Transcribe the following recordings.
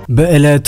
በዕለቱ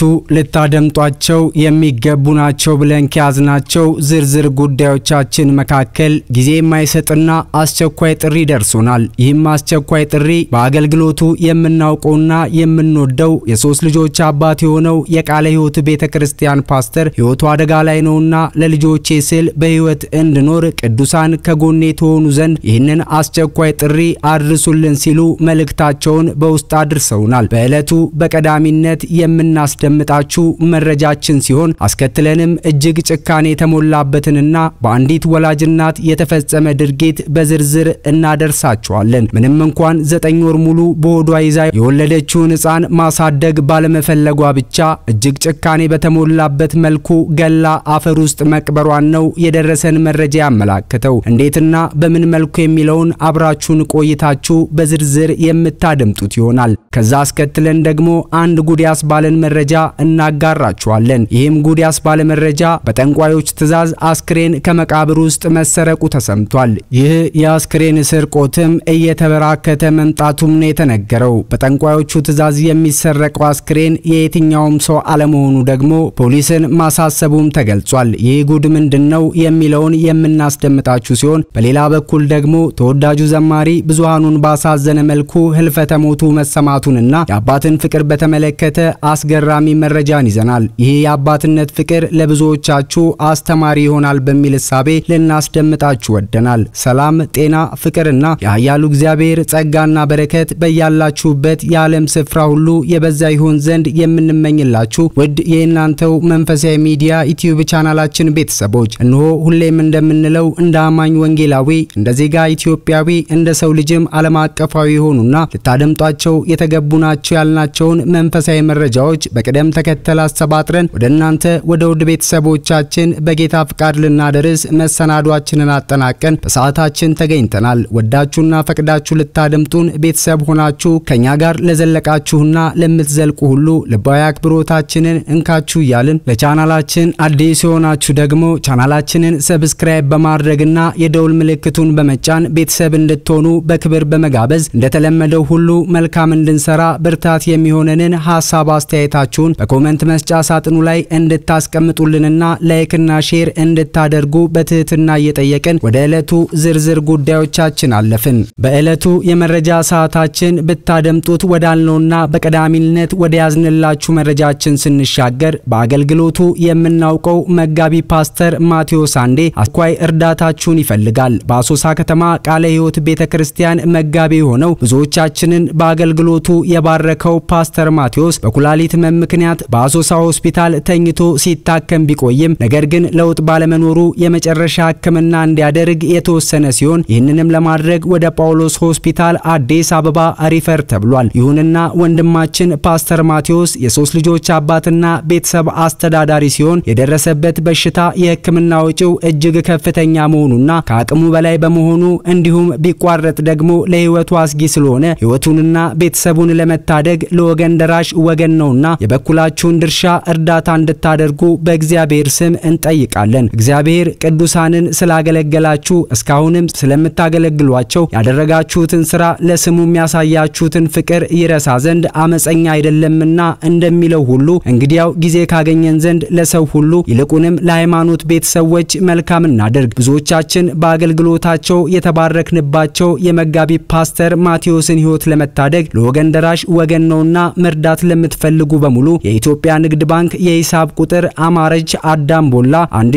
ልታደምጧቸው የሚገቡ ናቸው ብለን ከያዝናቸው ዝርዝር ጉዳዮቻችን መካከል ጊዜ የማይሰጥና አስቸኳይ ጥሪ ደርሶናል። ይህም አስቸኳይ ጥሪ በአገልግሎቱ የምናውቀውና የምንወደው የሶስት ልጆች አባት የሆነው የቃለ ሕይወት ቤተ ክርስቲያን ፓስተር ሕይወቱ አደጋ ላይ ነውና ለልጆቼ ስል በሕይወት እንድኖር ቅዱሳን ከጎኔ ተሆኑ ዘንድ ይህንን አስቸኳይ ጥሪ አድርሱልን ሲሉ መልእክታቸውን በውስጥ አድርሰውናል። በዕለቱ በቀዳሚነት የምናስደምጣችሁ መረጃችን ሲሆን አስከትለንም እጅግ ጭካኔ የተሞላበትንና በአንዲት ወላጅ እናት የተፈጸመ ድርጊት በዝርዝር እናደርሳችኋለን። ምንም እንኳን ዘጠኝ ወር ሙሉ በሆዷ ይዛ የወለደችውን ሕፃን ማሳደግ ባለመፈለጓ ብቻ እጅግ ጭካኔ በተሞላበት መልኩ ገላ አፈር ውስጥ መቅበሯን ነው የደረሰን መረጃ ያመላክተው። እንዴትና በምን መልኩ የሚለውን አብራችሁን ቆይታችሁ በዝርዝር የምታደምጡት ይሆናል። ከዛ አስከትለን ደግሞ አንድ ጉድ ያስባለን መረጃ እናጋራችኋለን። ይህም ጉድ ያስባለ መረጃ በጠንቋዮች ትዕዛዝ አስክሬን ከመቃብር ውስጥ መሰረቁ ተሰምቷል። ይህ የአስክሬን ስርቆትም እየተበራከተ መምጣቱም ነው የተነገረው። በጠንቋዮቹ ትዕዛዝ የሚሰረቀው አስክሬን የየትኛውም ሰው አለመሆኑ ደግሞ ፖሊስን ማሳሰቡም ተገልጿል። ይህ ጉድ ምንድን ነው የሚለውን የምናስደምጣችሁ ሲሆን በሌላ በኩል ደግሞ ተወዳጁ ዘማሪ ብዙሃኑን ባሳዘነ መልኩ ህልፈተ ሞቱ መሰማቱንና የአባትን ፍቅር በተመለከተ አስገራሚ መረጃን ይዘናል። ይህ የአባትነት ፍቅር ለብዙዎቻችሁ አስተማሪ ይሆናል በሚል እሳቤ ልናስደምጣችሁ ወደናል። ሰላም፣ ጤና፣ ፍቅርና የኃያሉ እግዚአብሔር ጸጋና በረከት በያላችሁበት የዓለም ስፍራ ሁሉ የበዛ ይሆን ዘንድ የምንመኝላችሁ ውድ የእናንተው መንፈሳዊ ሚዲያ ዩቲዩብ ቻናላችን ቤተሰቦች እነሆ ሁሌም እንደምንለው እንደ አማኝ ወንጌላዊ፣ እንደ ዜጋ ኢትዮጵያዊ፣ እንደ ሰው ልጅም ዓለም አቀፋዊ የሆኑና ልታደምጧቸው የተገቡ ናቸው ያልናቸውን መንፈሳዊ መረጃዎች በቅደም ተከተል አሰባጥረን ወደ እናንተ ወደ ውድ ቤተሰቦቻችን በጌታ ፍቃድ ልናደርስ መሰናዷችንን አጠናቀን በሰዓታችን ተገኝተናል። ወዳችሁና ፈቅዳችሁ ልታደምጡን ቤተሰብ ሆናችሁ ከኛ ጋር ለዘለቃችሁና ለምትዘልቁ ሁሉ ልባዊ አክብሮታችንን እንካችሁ እያልን ለቻናላችን አዲስ የሆናችሁ ደግሞ ቻናላችንን ሰብስክራይብ በማድረግና የደውል ምልክቱን በመጫን ቤተሰብ እንድትሆኑ በክብር በመጋበዝ እንደተለመደው ሁሉ መልካም እንድንሰራ ብርታት የሚሆነንን ሀሳብ አስተያየታችሁን በኮመንት መስጫ ሳጥኑ ላይ እንድታስቀምጡልንና ላይክና ሼር እንድታደርጉ በትህትና እየጠየቅን ወደ ዕለቱ ዝርዝር ጉዳዮቻችን አለፍን። በዕለቱ የመረጃ ሰዓታችን ብታደምጡት ወዳልነውና በቀዳሚነት ወደ ያዝንላችሁ መረጃችን ስንሻገር በአገልግሎቱ የምናውቀው መጋቢ ፓስተር ማቴዎስ አንዴ አስኳይ እርዳታችሁን ይፈልጋል። በአሶሳ ከተማ ቃለ ሕይወት ቤተ ክርስቲያን መጋቢ የሆነው ብዙዎቻችንን በአገልግሎቱ የባረከው ፓስተር ማቴዎስ በኩላሊት ሕመም ምክንያት በአሶሳ ሆስፒታል ተኝቶ ሲታከም ቢቆይም ነገር ግን ለውጥ ባለመኖሩ የመጨረሻ ሕክምና እንዲያደርግ የተወሰነ ሲሆን ይህንንም ለማድረግ ወደ ጳውሎስ ሆስፒታል አዲስ አበባ ሪፈር ተብሏል። ይሁንና ወንድማችን ፓስተር ማቴዎስ የሶስት ልጆች አባትና ቤተሰብ አስተዳዳሪ ሲሆን የደረሰበት በሽታ የሕክምና ወጪው እጅግ ከፍተኛ መሆኑና ከአቅሙ በላይ በመሆኑ እንዲሁም ቢቋረጥ ደግሞ ለሕይወቱ አስጊ ስለሆነ ሕይወቱንና ቤተሰቡን ለመታደግ ለወገን ደራሽ ወገን ነውና የበኩላችሁን ድርሻ እርዳታ እንድታደርጉ በእግዚአብሔር ስም እንጠይቃለን። እግዚአብሔር ቅዱሳንን ስላገለገላችሁ እስካሁንም ስለምታገለግሏቸው ያደረጋችሁትን ስራ ለስሙ የሚያሳያችሁትን ፍቅር ይረሳ ዘንድ አመፀኛ አይደለምና እንደሚለው ሁሉ እንግዲያው ጊዜ ካገኘን ዘንድ ለሰው ሁሉ ይልቁንም ለሃይማኖት ቤተሰቦች መልካም እናደርግ። ብዙዎቻችን በአገልግሎታቸው የተባረክንባቸው የመጋቢ ፓስተር ማቴዎስን ሕይወት ለመታደግ ለወገን ደራሽ ወገን ነውና መርዳት ለምትፈልጉ በሙሉ የኢትዮጵያ ንግድ ባንክ የሂሳብ ቁጥር አማረች አዳም ቦላ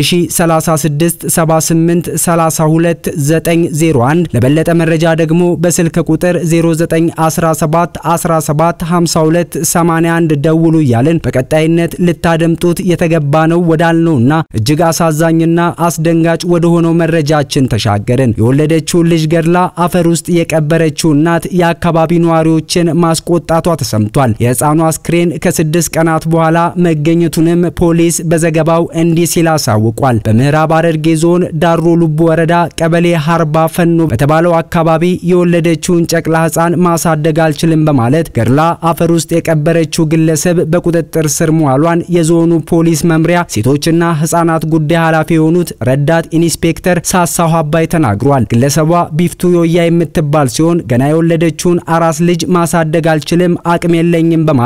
1036 78 32 901 ለበለጠ መረጃ ደግሞ በስልክ ቁጥር 0917 17 52 81 ደውሉ እያልን በቀጣይነት ልታደምጡት የተገባ ነው ወዳልነውና እጅግ አሳዛኝና አስደንጋጭ ወደ ሆነው መረጃችን ተሻገርን። የወለደችውን ልጅ ገድላ አፈር ውስጥ የቀበረችው እናት የአካባቢ ነዋሪዎችን ማስቆጣቷ ተሰምቷል። የሕፃኑ አስክሬን ከስድስት ቀናት በኋላ መገኘቱንም ፖሊስ በዘገባው እንዲህ ሲል አሳውቋል። በምዕራብ ሐረርጌ ዞን ዳሮ ሉቡ ወረዳ ቀበሌ ሀርባ ፈኖ በተባለው አካባቢ የወለደችውን ጨቅላ ሕፃን ማሳደግ አልችልም በማለት ገድላ አፈር ውስጥ የቀበረችው ግለሰብ በቁጥጥር ስር መዋሏን የዞኑ ፖሊስ መምሪያ ሴቶችና ሕፃናት ጉዳይ ኃላፊ የሆኑት ረዳት ኢንስፔክተር ሳሳሁ አባይ ተናግሯል። ግለሰቧ ቢፍቱ ዮያ የምትባል ሲሆን ገና የወለደችውን አራስ ልጅ ማሳደግ አልችልም፣ አቅም የለኝም በማለት ከገደ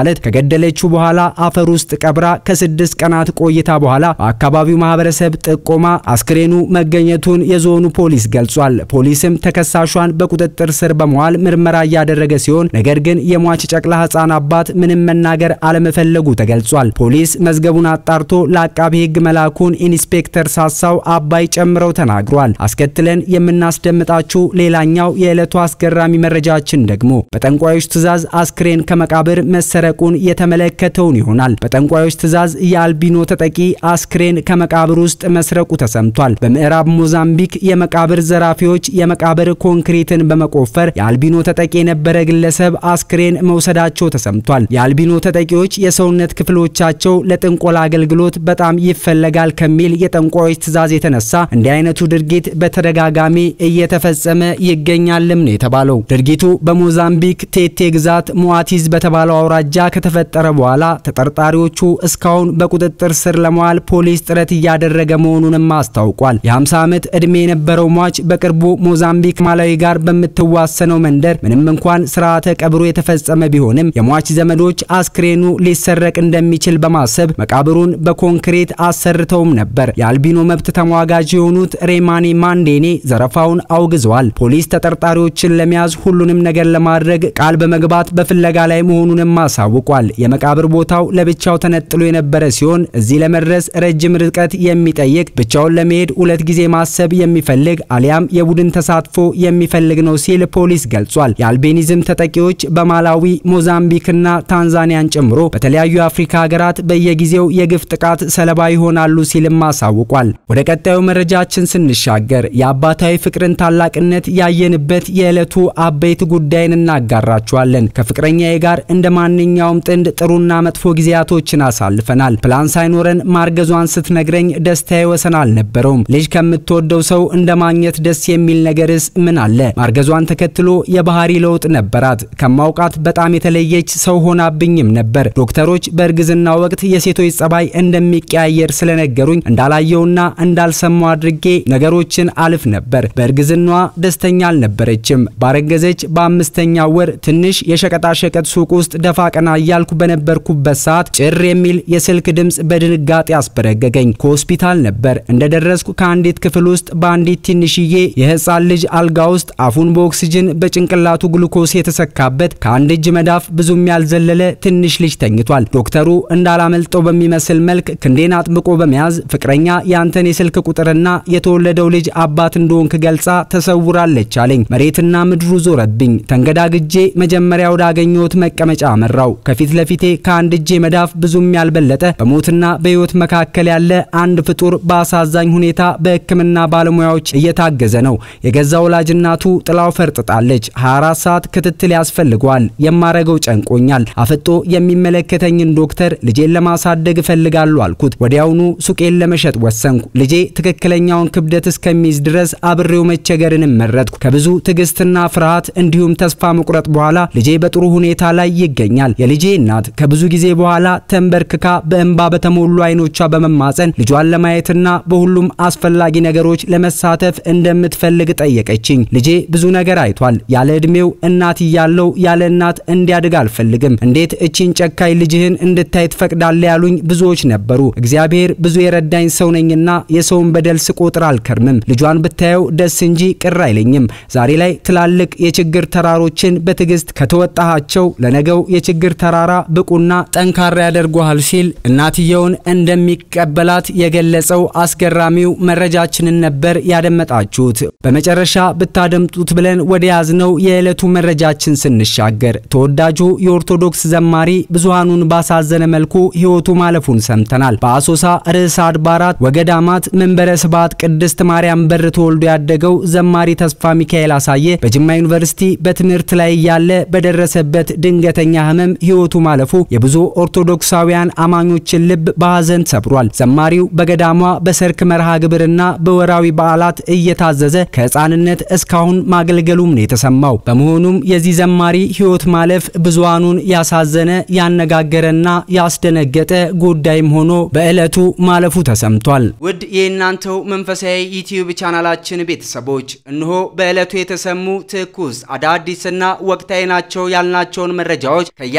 ከገደለችው በኋላ አፈር ውስጥ ቀብራ ከስድስት ቀናት ቆይታ በኋላ በአካባቢው ማህበረሰብ ጥቆማ አስክሬኑ መገኘቱን የዞኑ ፖሊስ ገልጿል። ፖሊስም ተከሳሿን በቁጥጥር ስር በመዋል ምርመራ እያደረገ ሲሆን ነገር ግን የሟች ጨቅላ ህፃን አባት ምንም መናገር አለመፈለጉ ተገልጿል። ፖሊስ መዝገቡን አጣርቶ ለአቃቢ ህግ መላኩን ኢንስፔክተር ሳሳው አባይ ጨምረው ተናግሯል። አስከትለን የምናስደምጣችሁ ሌላኛው የዕለቱ አስገራሚ መረጃችን ደግሞ በጠንቋዮች ትዕዛዝ አስክሬን ከመቃብር መሰረቁን የተመለከተውን ይሆናል። በጠንቋዮች ትዕዛዝ የአልቢኖ ተጠቂ አስክሬን ከመቃብር ውስጥ መስረቁ ተሰምቷል። በምዕራብ ሞዛምቢክ የመቃብር ዘራፊዎች የመቃብር ኮንክሪትን በመቆፈር የአልቢኖ ተጠቂ የነበረ ግለሰብ አስክሬን መውሰዳቸው ተሰምቷል። የአልቢኖ ተጠቂዎች የሰውነት ክፍሎቻቸው ለጥንቆላ አገልግሎት በጣም ይፈለጋል ከሚል የጠንቋዮች ትዕዛዝ የተነሳ እንዲህ አይነቱ ድርጊት በተደጋጋሚ እየተፈጸመ ይገኛልም ነው የተባለው። ድርጊቱ በሞዛምቢክ ቴቴ ግዛት ሞዋቲዝ በተባለው አውራጃ ከተፈጠረ በኋላ ተጠርጣሪዎቹ እስካሁን በቁጥጥር ስር ለመዋል ፖሊስ ጥረት እያደረገ መሆኑንም አስታውቋል። የ50 ዓመት ዕድሜ የነበረው ሟች በቅርቡ ሞዛምቢክ ማላዊ ጋር በምትዋሰነው መንደር ምንም እንኳን ስርዓተ ቀብሩ የተፈጸመ ቢሆንም የሟች ዘመዶች አስክሬኑ ሊሰረቅ እንደሚችል በማሰብ መቃብሩን በኮንክሪት አሰርተውም ነበር። የአልቢኖ መብት ተሟጋጅ የሆኑት ሬማኒ ማንዴኔ ዘረፋውን አውግዘዋል። ፖሊስ ተጠርጣሪዎችን ለመያዝ ሁሉንም ነገር ለማድረግ ቃል በመግባት በፍለጋ ላይ መሆኑንም አሳውቋል። የመቃብር ቦታው ለብቻው ተነጥሎ የነበረ ሲሆን እዚህ ለመድረስ ረጅም ርቀት የሚጠይቅ ብቻውን ለመሄድ ሁለት ጊዜ ማሰብ የሚፈልግ አሊያም የቡድን ተሳትፎ የሚፈልግ ነው ሲል ፖሊስ ገልጿል። የአልቤኒዝም ተጠቂዎች በማላዊ ሞዛምቢክና ታንዛኒያን ጨምሮ በተለያዩ የአፍሪካ ሀገራት በየጊዜው የግፍ ጥቃት ሰለባ ይሆናሉ ሲልም አሳውቋል። ወደ ቀጣዩ መረጃችን ስንሻገር የአባታዊ ፍቅርን ታላቅነት ያየንበት የዕለቱ አበይት ጉዳይን እናጋራችኋለን። ከፍቅረኛዬ ጋር እንደ ማንኛውም ጥንድ ጥሩና መጥፎ ጊዜያቶችን አሳልፈናል። ፕላን ሳይኖረን ማርገዟን ስትነግረኝ ደስታዬ ወሰን አልነበረውም። ልጅ ከምትወደው ሰው እንደ ማግኘት ደስ የሚል ነገርስ ምን አለ? ማርገዟን ተከትሎ የባህሪ ለውጥ ነበራት። ከማውቃት በጣም የተለየች ሰው ሆናብኝም ነበር። ዶክተሮች በእርግዝና ወቅት የሴቶች ጸባይ እንደሚቀያየር ስለነገሩኝ እንዳላየውና እንዳልሰማው አድርጌ ነገሮችን አልፍ ነበር። በእርግዝናዋ ደስተኛ አልነበረችም። ባረገዘች በአምስተኛ ወር ትንሽ የሸቀጣሸቀጥ ሱቅ ውስጥ ደፋ ቀና እያልኩ በነበርኩበት ሰዓት ጭር የሚል የስልክ ድምፅ በድንጋጤ አስበረገገኝ። ከሆስፒታል ነበር እንደደረስኩ ከአንዲት ክፍል ውስጥ በአንዲት ትንሽዬ የህፃን ልጅ አልጋ ውስጥ አፉን በኦክሲጅን በጭንቅላቱ ግሉኮስ የተሰካበት ከአንድ እጅ መዳፍ ብዙም ያልዘለለ ትንሽ ልጅ ተኝቷል። ዶክተሩ እንዳላመልጠው በሚመስል መልክ ክንዴን አጥብቆ በመያዝ ፍቅረኛ ያንተን የስልክ ቁጥርና የተወለደው ልጅ አባት እንደሆንክ ገልጻ ተሰውራለች አለኝ። መሬትና ምድሩ ዞረብኝ። ተንገዳግጄ መጀመሪያ ወዳገኘሁት መቀመጫ አመራው። ከፊት ለፊቴ ከአንድ እጄ መዳፍ ብዙም ያልበለጠ በሞትና በህይወት መካከል ያለ አንድ ፍጡር በአሳዛኝ ሁኔታ በሕክምና ባለሙያዎች እየታገዘ ነው። የገዛ ወላጅ እናቱ ጥላው ፈርጥጣለች። 24 ሰዓት ክትትል ያስፈልገዋል። የማረገው ጨንቆኛል። አፍጦ የሚመለከተኝን ዶክተር ልጄን ለማሳደግ እፈልጋለሁ አልኩት። ወዲያውኑ ሱቄን ለመሸጥ ወሰንኩ። ልጄ ትክክለኛውን ክብደት እስከሚይዝ ድረስ አብሬው መቸገርን መረጥኩ። ከብዙ ትዕግስትና ፍርሃት እንዲሁም ተስፋ መቁረጥ በኋላ ልጄ በጥሩ ሁኔታ ላይ ይገኛል። የልጄ እናት ከብዙ ጊዜ በኋላ ተንበርክካ በእንባ በተሞሉ አይኖቿ በመማፀን ልጇን ለማየትና በሁሉም አስፈላጊ ነገሮች ለመሳተፍ እንደምትፈልግ ጠየቀችኝ። ልጄ ብዙ ነገር አይቷል። ያለ ዕድሜው እናት እያለው ያለ እናት እንዲያድግ አልፈልግም። እንዴት እቺን ጨካኝ ልጅህን እንድታይ ትፈቅዳለ? ያሉኝ ብዙዎች ነበሩ። እግዚአብሔር ብዙ የረዳኝ ሰው ነኝና የሰውን በደል ስቆጥር አልከርምም። ልጇን ብታየው ደስ እንጂ ቅር አይለኝም። ዛሬ ላይ ትላልቅ የችግር ተራሮችን በትዕግስት ከተወጣሃቸው ለነገው የችግር ተራራ ብቁና ጠንካራ ያደርጉሃል ሲል እናትየውን እንደሚቀበላት የገለጸው አስገራሚው መረጃችንን ነበር ያደመጣችሁት። በመጨረሻ ብታደምጡት ብለን ወደ ያዝነው የዕለቱ መረጃችን ስንሻገር ተወዳጁ የኦርቶዶክስ ዘማሪ ብዙሃኑን ባሳዘነ መልኩ ሕይወቱ ማለፉን ሰምተናል። በአሶሳ ርዕሰ አድባራት ወገዳማት መንበረ ስብሐት ቅድስት ማርያም በር ተወልዶ ያደገው ዘማሪ ተስፋ ሚካኤል አሳየ በጅማ ዩኒቨርሲቲ በትምህርት ላይ እያለ በደረሰበት ድንገተኛ ሕመም ሕይወቱ ማለፉ የብዙ ኦርቶዶክሳውያን አማኞችን ልብ በሐዘን ሰብሯል። ዘማሪው በገዳሟ በሰርክ መርሃ ግብርና በወራዊ በዓላት እየታዘዘ ከሕፃንነት እስካሁን ማገልገሉም ነው የተሰማው። በመሆኑም የዚህ ዘማሪ ሕይወት ማለፍ ብዙሃኑን ያሳዘነ ያነጋገረና ያስደነገጠ ጉዳይም ሆኖ በዕለቱ ማለፉ ተሰምቷል። ውድ የእናንተው መንፈሳዊ ዩቲዩብ ቻናላችን ቤተሰቦች እነሆ በዕለቱ የተሰሙ ትኩስ አዳዲስና ወቅታዊ ናቸው ያልናቸውን መረጃዎች ከያሉበት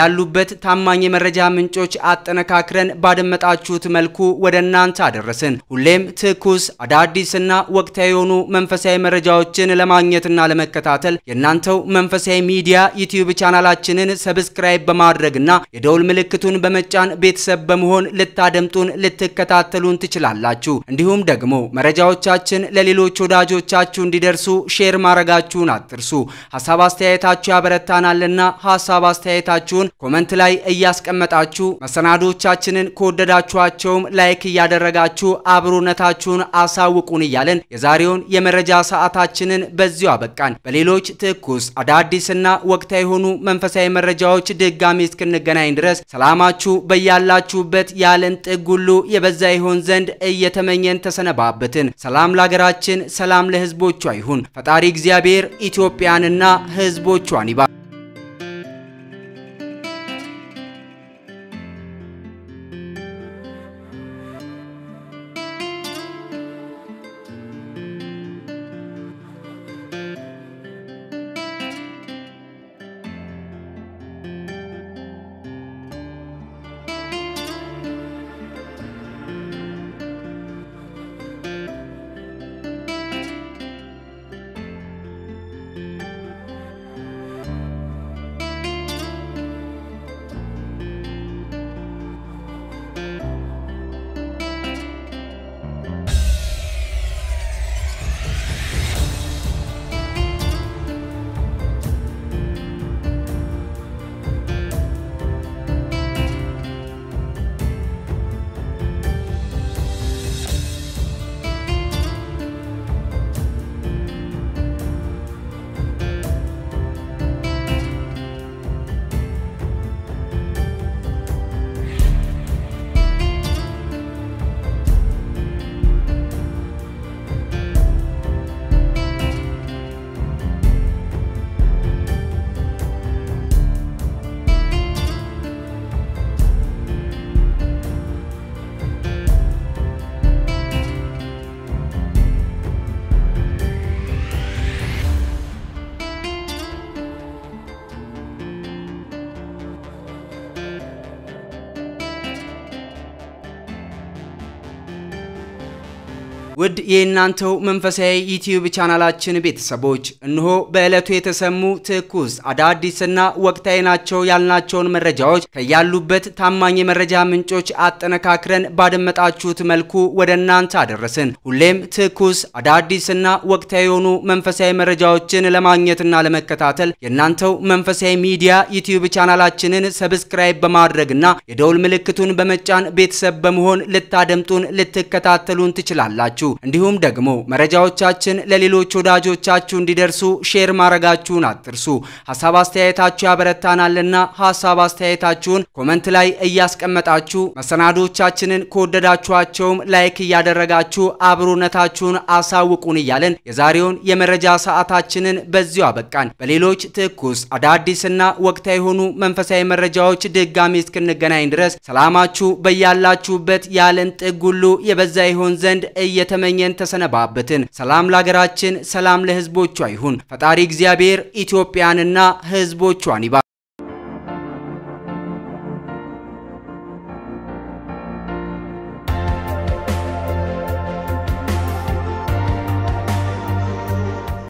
ከያሉበት ታማኝ የመረጃ ምንጮች አጠነካክረን ባደመጣችሁት መልኩ ወደ እናንተ አደረስን። ሁሌም ትኩስ አዳዲስና ወቅታዊ የሆኑ መንፈሳዊ መረጃዎችን ለማግኘትና ለመከታተል የእናንተው መንፈሳዊ ሚዲያ ዩቲዩብ ቻናላችንን ሰብስክራይብ በማድረግና የደውል ምልክቱን በመጫን ቤተሰብ በመሆን ልታደምጡን ልትከታተሉን ትችላላችሁ። እንዲሁም ደግሞ መረጃዎቻችን ለሌሎች ወዳጆቻችሁ እንዲደርሱ ሼር ማድረጋችሁን አትርሱ። ሀሳብ አስተያየታችሁ ያበረታናልና ሀሳብ አስተያየታችሁን ኮመንት ላይ እያስቀመጣችሁ መሰናዶቻችንን ከወደዳችኋቸውም ላይክ እያደረጋችሁ አብሮነታችሁን አሳውቁን እያለን የዛሬውን የመረጃ ሰዓታችንን በዚሁ አበቃን። በሌሎች ትኩስ አዳዲስና ወቅታዊ የሆኑ መንፈሳዊ መረጃዎች ድጋሚ እስክንገናኝ ድረስ ሰላማችሁ በያላችሁበት የዓለም ጥግ ሁሉ የበዛ ይሆን ዘንድ እየተመኘን ተሰነባበትን። ሰላም ለሀገራችን፣ ሰላም ለሕዝቦቿ ይሁን። ፈጣሪ እግዚአብሔር ኢትዮጵያንና ሕዝቦቿን ይባ ውድ የእናንተው መንፈሳዊ ዩቲዩብ ቻናላችን ቤተሰቦች እነሆ በዕለቱ የተሰሙ ትኩስ አዳዲስና ወቅታዊ ናቸው ያልናቸውን መረጃዎች ከያሉበት ታማኝ የመረጃ ምንጮች አጠነካክረን ባደመጣችሁት መልኩ ወደ እናንተ አደረስን። ሁሌም ትኩስ አዳዲስና ወቅታዊ የሆኑ መንፈሳዊ መረጃዎችን ለማግኘትና ለመከታተል የእናንተው መንፈሳዊ ሚዲያ ዩቲዩብ ቻናላችንን ሰብስክራይብ በማድረግና የደውል ምልክቱን በመጫን ቤተሰብ በመሆን ልታደምጡን ልትከታተሉን ትችላላችሁ። እንዲሁም ደግሞ መረጃዎቻችን ለሌሎች ወዳጆቻችሁ እንዲደርሱ ሼር ማድረጋችሁን አትርሱ። ሀሳብ አስተያየታችሁ ያበረታናልና ሀሳብ አስተያየታችሁን ኮመንት ላይ እያስቀመጣችሁ መሰናዶቻችንን ከወደዳችኋቸውም ላይክ እያደረጋችሁ አብሮነታችሁን አሳውቁን እያለን የዛሬውን የመረጃ ሰዓታችንን በዚሁ አበቃን። በሌሎች ትኩስ አዳዲስና ወቅታዊ የሆኑ መንፈሳዊ መረጃዎች ድጋሚ እስክንገናኝ ድረስ ሰላማችሁ በያላችሁበት የዓለም ጥግ ሁሉ የበዛ ይሆን ዘንድ እየተመኘን ተሰነባበትን። ሰላም ለሀገራችን፣ ሰላም ለሕዝቦቿ ይሁን። ፈጣሪ እግዚአብሔር ኢትዮጵያንና ሕዝቦቿን ይባ